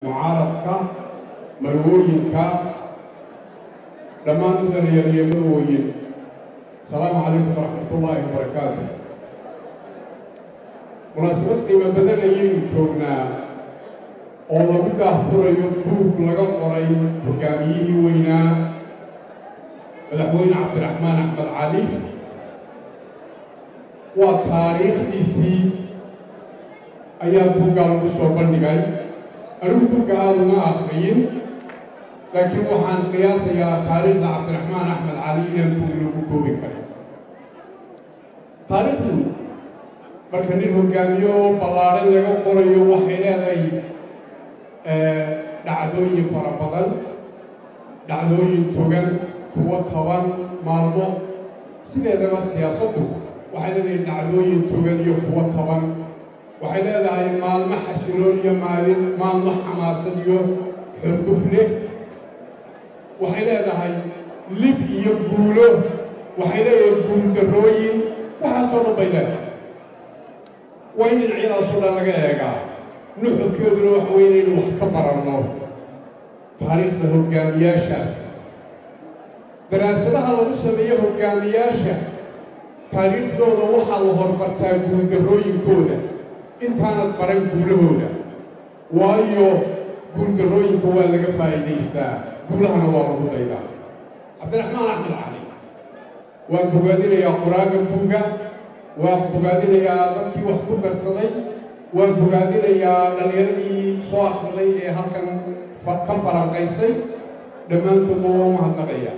mucaaradka marwooyinka dhammaan mudanayal iyo marwooyin asalaamu calaykum waraxmatullaahi wabarakaatu munaasabad qiimo badan ayaynu joognaa oo lagu daahfurayo buug laga qoray hogaamiyihii weynaa madaxweyne cabdiraxmaan axmed cali waa taariikhdiisii ayaa buuggaa lagu soo bandhigay anigu buugga aada uma akhriyin laakiin waxaan qiyaasayaa taariikhda cabdiraxmaan axmed cali inaan buug lagu koobi karin taariikhdu marka nin hogaamiyo oo ballaadhan laga qorayo waxay leedahay dhacdooyin fara badan dhacdooyin togan kuwo toban maalmo sideedaba siyaasaddu waxay leedahay dhacdooyin togan iyo kuwo toban waxay leedahay maalmo xasiloon iyo maalin maalmo xamaasad iyo xorguf leh waxay leedahay lib iyo guulo waxay leedahay guuldarrooyin waxaasoo dhan bay leedahay waa in dhinacyadaasoo dhan laga eegaa nuxurkeeduna waxa weye inaynu wax ka baranno taariikhda hoggaamiyaashaas daraasadaha lagu sameeyo hoggaamiyaasha taariikhdooda waxaa la hormartaa guuldarrooyinkooda intaanad baran guulahooda waayo guuldarrooyinka waa laga faa'iidaystaa guulahana waa lagu daydaa cabdiraxmaan axmed cali waan bogaadinayaa qur-aanka buuga waan bogaadinayaa dadkii wax ku darsaday waan bogaadinayaa dhallinyaradii soo akhriday ee halkan ka falanqaysay dhammaantoodna waa u mahadnaqaya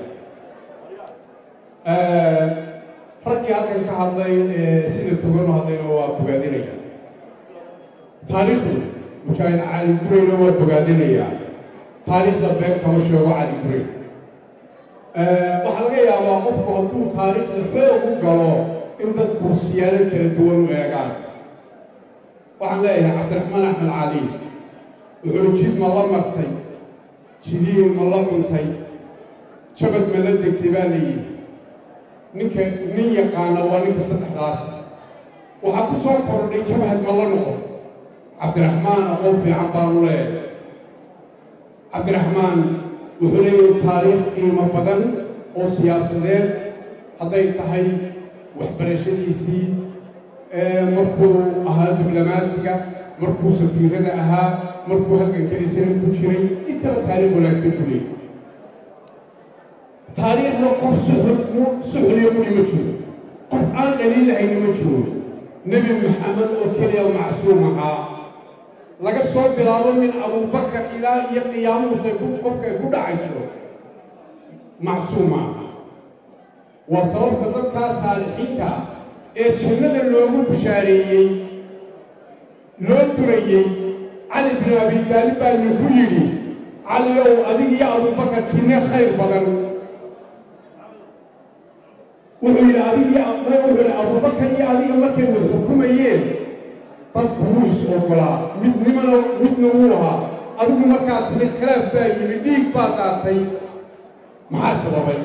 raggii halkan ka hadlay ee sida togan u hadlayna waa bogaadinaya taariikhdu mujaahid cali gureyna waa bogaadinayaa taariikhda been kama sheego cali gurey waxaa laga yaabaa qofku hadduu taariikhda xoog u galo in dadku siyaado kala duwan u eegaan waxaan leeyahay cabdiraxmaan axmed cali wuxuu jid ma la martay jidiin ma la cuntay jabad ma la degtay baa layidhi ninka nin yaqaana waa ninka saddexdaas waxaa ku soo kordhay jabhad ma la noqotay cabdiraxmaan aqoon fiican baanu leeyahay cabdiraxmaan wuxuu leeyahay taariikh qiimo badan oo siyaasadeed hadday tahay waxbarashadiisii markuu ahaa diblomaasiga markuu safiirada ahaa markuu halganka islan ku jiray intaba taariikh wanaagsan ku leeyahy taariikhda qof suxliya mudhi ma jiro qof aan dhaliilahayni ma jiro nebi maxamed oo keliya macsuum ahaa laga soo bilaabo min abubakar ilaa iyo qiyaamuhutay qofkay ku dhacayso macsuuma aha waa sababta dadkaa saalixiinta ee jannada loogu bushaareeyey loo durayey cali bin abi daalib baa ninku yidhi cali ow adig iyo abubakar kinne khayr badan wuxuu yidhi adig wuxuu yidhi abubakar iyo adiga markay wax xukumayeen dadku wuu is ogolaa midnimana midna wuu ahaa adigu markaa timi khilaaf baa yimi dhiig baa daatay maxaa sababay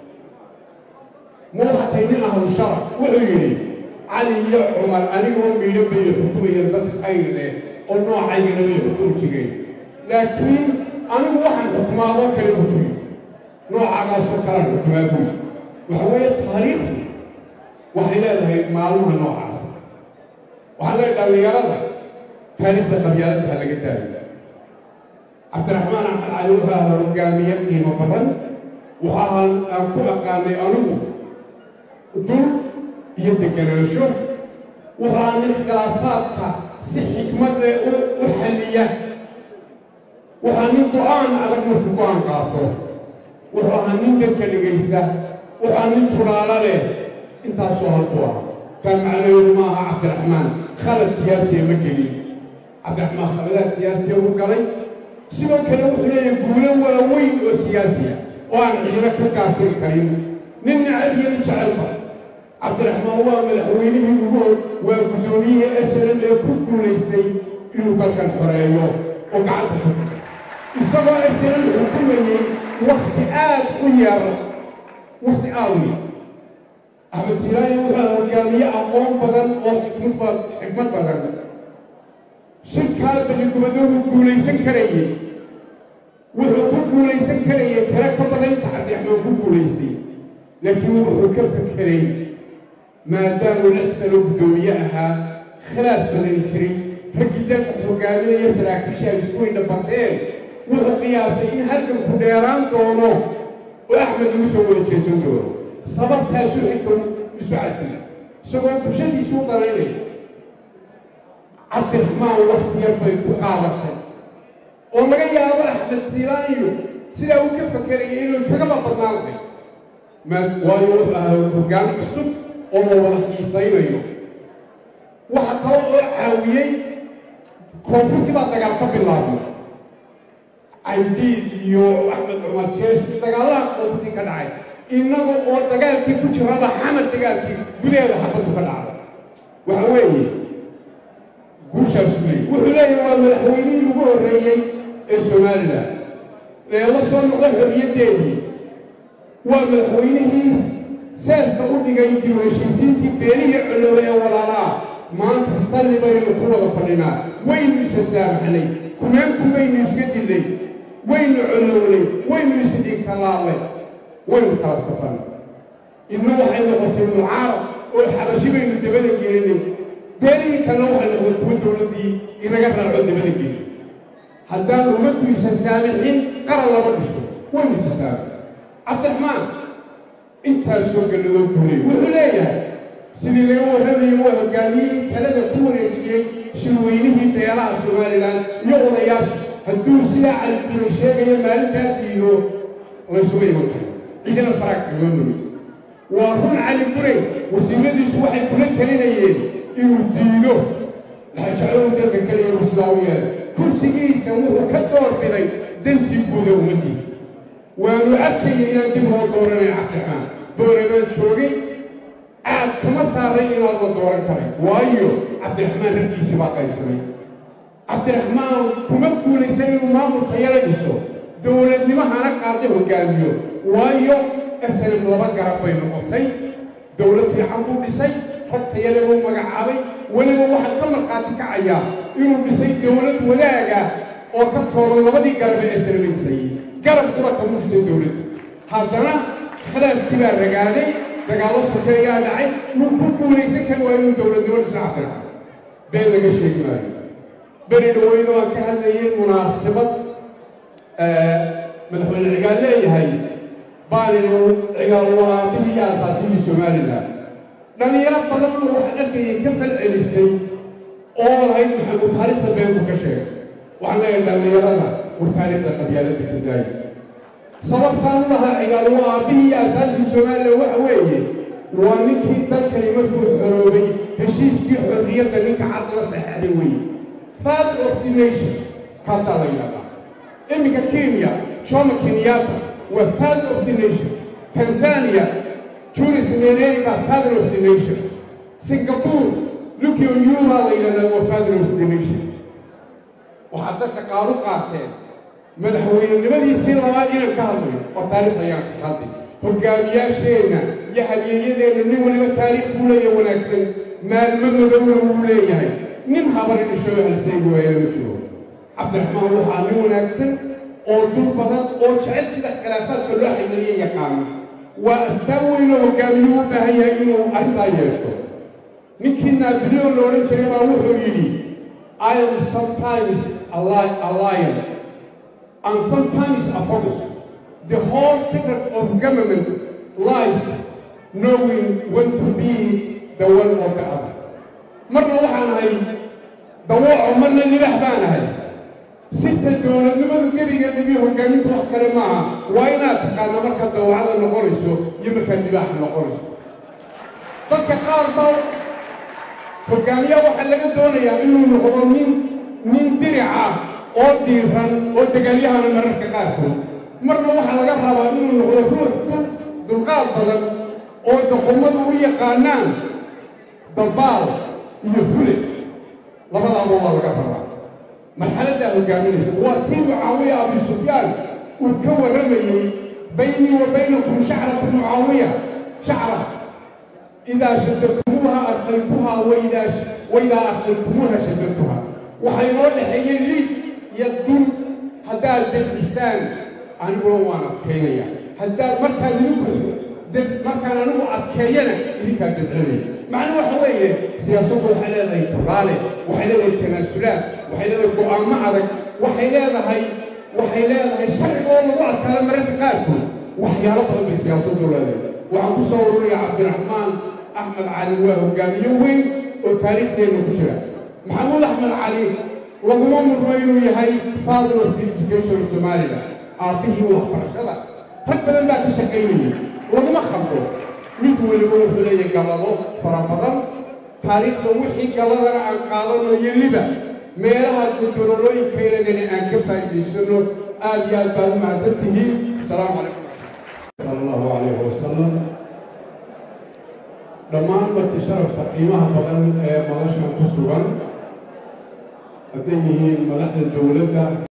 ma waxaa tahay nin ahlu shara wuxuu yidhi cali iyo cumar anigoo miidho bay xukumayeen dad khayr leh oo noocaygana bay xukumi jireen laakiin anigu waxaan xukumaadoo kale buku yidhi noocaagaasoo kalaan xukumaa buyi waxa weeye taariikhdu waxay leedahay maalmaha noocaasa waxaan leedahay dhallinyarada taariikhda qabyaaladaha laga daayo cabdiraxmaan axmed cali wuxuu ahaa hogaamiye qiimo badan waxaa aan ku aqaanay anugu dul iyo deganaansho wuxuu ahaa nin khilaafaadka si xikmad leh u xalliya waxaa nin go-aan adag marku go-aan qaato wuxuu ahaa nin dadka dhegaysta waxaa nin turaalo leh intaasoo halku ah taa macnaheedu ma aha cabdiraxmaan khalad siyaasiya ma gelin cabdiraxmaan khaladaad siyaasiya u galay sidoo kale wuxuu leeyahay guulo waaweyn oo siyaasiya oo aan cidina ka gaasiri karin nin nacab iyo nin jecelba cabdiraxmaan waa madaxweynihii ugu waa guddoomiyihii slan ee ku guulaystay inuu dalkan xoreeyo oo gacanta ku isagoo slan xukumayey wakti aad u yar wakti aad u yar axmed siilaayo wuxuu hogaamiye aqoon badan oo xikmad xikmad badan shirkaa baligubado wuu guulaysan karayey wuxuu ku guulaysan karayay tiro ka badan inta cabdiraxmaan ku guulaystay laakiin wuxuu ka fakeray maadaamuu lix sano guddoomiye ahaa khilaaf badani jiray raggii dalka hogaaminaya saraakiishii ay isku indhabateen wuxuu qiyaasay in halganku dheeraan doono oo axmed lagu soo wada jeesan doono sababtaasuu xilka isu casila isagoo bulshadiisu u daraynaya cabdiraxmaan wakti yar bay ku qaadatay oo laga yaabo axmed siilaanyo sidaa uu ka fakerayay inuu kagaba badnaanay waayo wuxuu ahaa hoggaan cusub oo la wada xiisaynayo waxa kale oo caawiyey koonfurtii baa dagaal ka bilaabay caydiid iyo axmed cumar jees dagaalaha koonfurtii ka dhacay innaga oo dagaalkii ku jiraba xamar dagaalkii gudaheeda xabaddu ka dhacday waxa weeye guushaasu leeyay wuxuu leeyahay waa madaxweynihii ugu horreeyey ee somalilan ee la soo noqda xorriyaddeedii waa madaxweynihii seeska u dhigay dib u heshiisiintii beelihii colooba ee walaalaa maanta salli baynu ku wada fadhinaa waynu isa saamaxnay kumeenku baynu iska dillay waynu colownay waynu isa dhigtalaallay waynu kala safan inna waxay noqotay mucaarad oo xabashi baynu dabada gelinay beelihii kalena waxay noqotay kuwa dowladdii inaga raaco dabada gelin haddaan ummaddu isa saamixin qaran lama dhiso waynu isa saamix cabdiraxmaan intaasoo galladoo guulay wuxuu leeyahay sidii laga warramayo waa hoggaamiyihii talada ku wareejiyey shirweynihii beelaha somalilan iyo odayaasha hadduu sidaa cali guulay sheegayo maalintaa diido laysuma iman karo cidina faraag kagama murito waa run cali guray wasiiradiisu waxay kula talinayeen inuu diido laxajeclow dalka keliya uu sidaa u yeelay kursigiisa wuxuu ka door biday dantii guuda ummaddiisa waanu arkayay inaan dib loo dooranay cabdiraxmaan booramaan joogay aad kama saaray inaan la dooran karay waayo cabdiraxmaan raggiisii baa qaybsamay cabdiraxmaan kuma guulaysan inuu maamulka yala dhiso dowladnimahana qaada hoggaamiyo waayo snm laba garab bay noqotay dowlad fiican buu dhisay rag tayale buu magacaabay weliba waxaa ka markhaati kacayaa inuu dhisay dowlad wadaaga oo ka kooban labadii garab ee snmaysayey garabkuna kamu dhisay dowladda haddana khilaafkii baa ragaaday dagaallo sokeeyaa dhacay wuu ku guulaysan kari waa inuu dowladnimo dhiso cabdiraxmaan been laga sheegi maayo beri dhaweyno aan ka hadlayay munaasabad madaxweyne cigaal leeyahay baalinu cigaal waa aabihii iyo asaasihii somalilan dhallinyaro badan oo wax arkayay ka falcelisay oo lahayd maxamud taariikhda beentu ka sheegay waxaan leeyahay dhallinyarada war taariikhda qabyaaladda ka daaya sababtaan u lahaa cigaal waa aabbihii iyo asaaskii somalilan waxa weeye waa ninkii dalkani markuu xoroobay heshiiskii xorriyadda ninka cad la saxeexday weeye father of the nation kaasaa la yidhahdaa iminka kenya jomo kenyatta waa father of the nation tanzania julius nyerere baa father of the nation singapore lukio nyuma la yidhahdaa waa father of the nation waxaad dadka qaar u qaateen madaxweynenimadiisii labaad inaan ka hadlayo oo taariikh ayaan ka hadlay hogaamiyaasheenna iyo hadyeeyadeenna nin waliba taariikh buu leeyahay wanaagsan maalmadooda wuu leeyahay nin habari dhishoo halseegi waaya ma jiro cabdiraxmaan waxaa nin wanaagsan oo dul badan oo jecel sida khilaafaadka loo xidhiiriya yaqaana waa astaan weynoo hogaamiyuu u baahan yahay inuu arrintaa yeesho ninkii naabileon la odhan jiray baa wuxuu yidhi I am sometimes a, li- a lion and sometimes a fox. The whole secret of government lies knowing when to be the one or the other. marna waxaan ahay dawooco marna libax baan ahay sirta dowladnimadu gebigeeda iyo hogaaminta wax kale maaha waa inaad taqaana markaad dawacada noqonayso iyo markaad libaaxa noqonayso dadka qaar baa hogaamiya waxaa laga doonayaa inuu noqdo nin nin dirica oo diiran oo degaalyahana mararka qaarkood marna waxaa laga rabaa inuu noqdo ruux dul dulqaad badan oo doqomadu u yaqaanaan dabaal iyo fule labadaaba waa laga rabaa marxaladdaa hogaaminaysa waa tii mucaawiya abi sufyaan uu ka warramayey baynii wa baynakum shacratu mucaawiya shacra idaa shadadtumuuha arqaytuhaa waidaa waidaa arqaytumuuha shadadtuha waxay noo dhexeeyeen liig iyo dun haddaad debcisaan aniguna waan adkaynaya haddaad markaad idigu deb markaan anigu adkeeyana idinkaa debcinaya macnuu waxa weeye siyaasaddu waxay leedahay duraale waxay leedahay tanaasulaad waxay leedahay go'aamo adag waxay leedahay waxay leedahay sharciga oo lagu adkaada mararka qaarkood waxyaalo badan bay siyaasaddu leedahay waxaan ku soo ururaya cabdiraxmaan axmed cali waa hogaamiye weyn oo taariikhdeenna ku jira maxamuud axmed cali laguma murmo inuu yahay father of the education of somalia aabbihii waxbarashada rag badan baa ka shaqaynayay laguma khaldo mid weliba wuxuu leeyahay gallado fara badan taariikhda wixii galladana aan qaadanayo liba meelaha gudorolooyinkaynagana aan ka faa'iidaysano aad iyo aad baad u mahadsan tihiin asalaamu calaykum sala allahu calayhi wasalam dhammaan marti sharafta qiimaha badan ee madashan ku sugan hadday yihiin madaxda dowladda